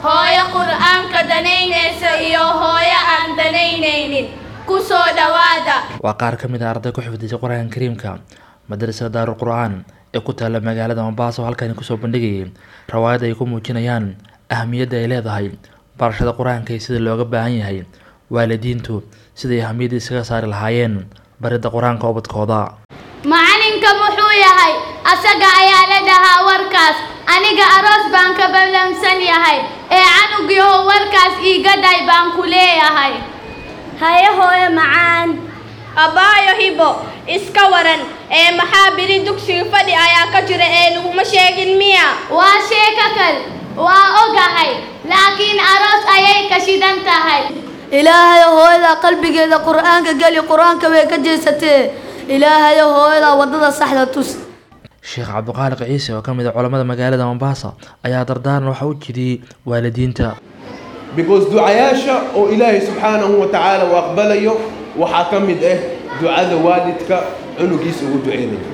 hooyo qur'aanka danaynaysa iyo hooyo aan danaynaynin ku soo dhowaada waa qaar ka mid a arday ku xifdisay qur-aanka kariimka madrasada daarul qur-aan ee ku taalla magaalada mombaaso halkani kusoo bandhigayay rawaayad ay ku muujinayaan ahamiyadda ay leedahay barashada qur-aanka iyo sida looga baahan yahay waalidiintu siday ahamiyadda iskaga saari lahaayeen baridda qur-aanka ubadkooda macalinka muxuu yahay asaga ayaa la dhahaa warkaas aniga aroos baan ka ballansan yahay ee canugiiho warkaas iiga dhay baan ku leeyahay haye hooyo macaan abbaayo hibo iska waran ee maxaa biri dugsiga fadhi ayaa ka jira ee laguma sheegin miya waa sheeko kal waa ogahay laakiin aroos ayay ka shidan tahay ilaahayo hooyada qalbigeeda qur-aanka geli qur-aanka way ka jeesatee ilaahayo hooyada waddada saxda tus sheekh cabdiqaaliq ciise oo ka mid a culammada magaalada mombasa ayaa dardaaran waxa u jidiyey waalidiinta because ducayaasha oo ilaahay subxaanahu wa tacaala uu aqbalayo waxaa ka mid ah ducada waalidka cunugiisa ugu duceynayo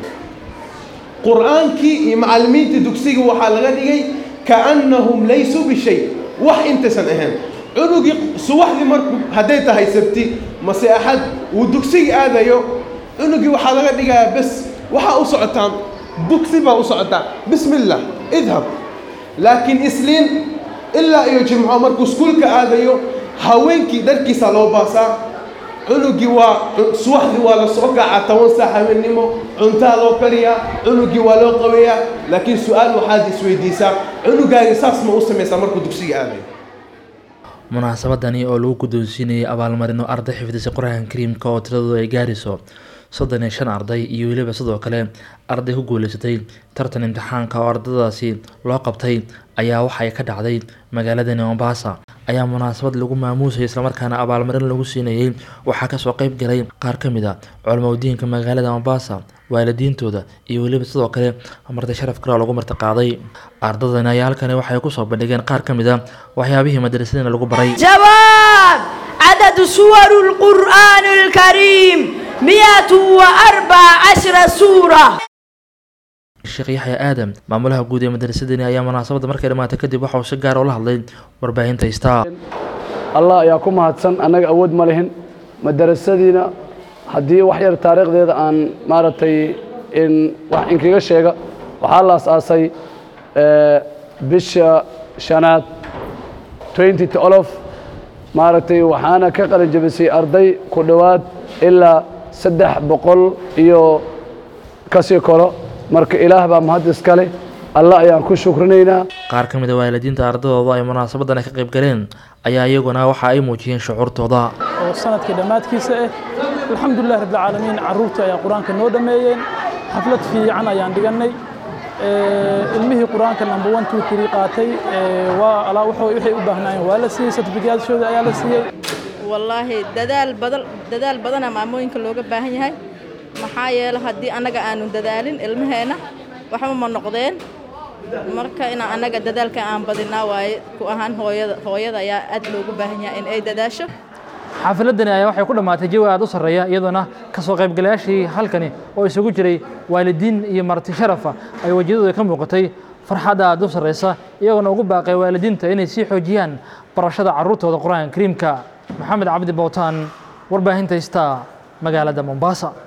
qur-aankii iyo macallimiinta dugsiga waxaa laga dhigay kaannahum laysuu bishay wax intaysan ahayn cunugii subaxdii marku hadday tahay sabti mase axad uu dugsiga aadayo cunugii waxaa laga dhigayaa bes waxaa u socotaan dugsi baa u socotaa bismi illah idhab laakiin isliin ilaa iyo jimco markuu iskuulka aadayo haweenkii dharkiisaa loo baasaa cunugii waa subaxdii waa la soo kacaa toban saac habeennimo cuntaa loo kariyaa cunugii waa loo qabeeyaa laakiin su-aal waxaad isweydiisaa cunugaagi saas ma u samaysaa markuu dugsiga aadayo munaasabadani oo lagu guddoonsiinayay abaalmarino arday xifdisay qur-aanka kariimka oo tiradoodu ay gaarayso soddon iyo shan arday iyo weliba sidoo kale arday ku guuleysatay tartan imtixaanka oo ardadaasi loo qabtay ayaa waxay ka dhacday magaaladani mombasa ayaa munaasabad lagu maamuusayay islamarkaana abaalmarin lagu siinayay waxaa kasoo qeyb galay qaar ka mid a culamaudiinka magaalada mombasa waalidiintooda iyo weliba sidoo kale marti sharaf kale oo lagu martiqaaday ardadani ayaa halkani waxay kusoo bandhigeen qaar ka mid a waxyaabihii madrasadana lagu baray jawaab cadadu suwaru lqur'aani alkariim miyatu wa arbaca cashra suura sheekh yaxya aadam maamulaha guud ee madrasadani ayaa munaasabadda markay dhammaatay kadib waxa uu si gaar ula hadlay warbaahinta istaa allah ayaa ku mahadsan annaga awood ma lihin madarasadiina haddii wax yar taariikhdeeda aan maaragtay in wax inkaga sheega waxaa la as-aasay bisha shanaad twenty tolof maaragtay waxaana ka qalin jabisay arday ku dhowaad ilaa saddex boqol iyo kasii koro marka ilaah baa mahad iskale allah ayaan ku shukrinaynaa qaar ka mid a waalidiinta ardadooda ay munaasabadan ka qayb galeen ayaa iyaguna waxa ay muujiyeen shucuurtooda oo sanadkii dhammaadkiisa ah alxamdulilah rabbilcaalamiin carruurtii ayaa qur-aanka noo dhammeeyeen xaflad fiican ayaan dhigannay ilmihii qur-aanka number one two three qaatay waa alaa waxay u baahnaayeen waa la siiyey certificaatshooda ayaa la siiyey wallaahi dadaal badan dadaal badana maamooyinka looga baahan yahay maxaa yeele haddii annaga aanu dadaalin ilmaheenna waxba ma noqdeen marka inaan annaga dadaalka aan badinaa waaye ku ahaan hooyada hooyada ayaa aad loogu baahan yahay in ay dadaasho xaafiladani ayaa waxay ku dhammaatay jawi aad u sarreeya iyadoona kasoo qaybgalayaashii halkani oo isugu jiray waalidiin iyo marti sharafa ay wejiyadooda ka muuqatay farxadda aad u sarreysa iyagoona ugu baaqay waalidiinta inay sii xoojiyaan barashada carruurtooda qur-aanka kariimka maxamed cabdi bowtaan warbaahinta istaa magaalada mombasa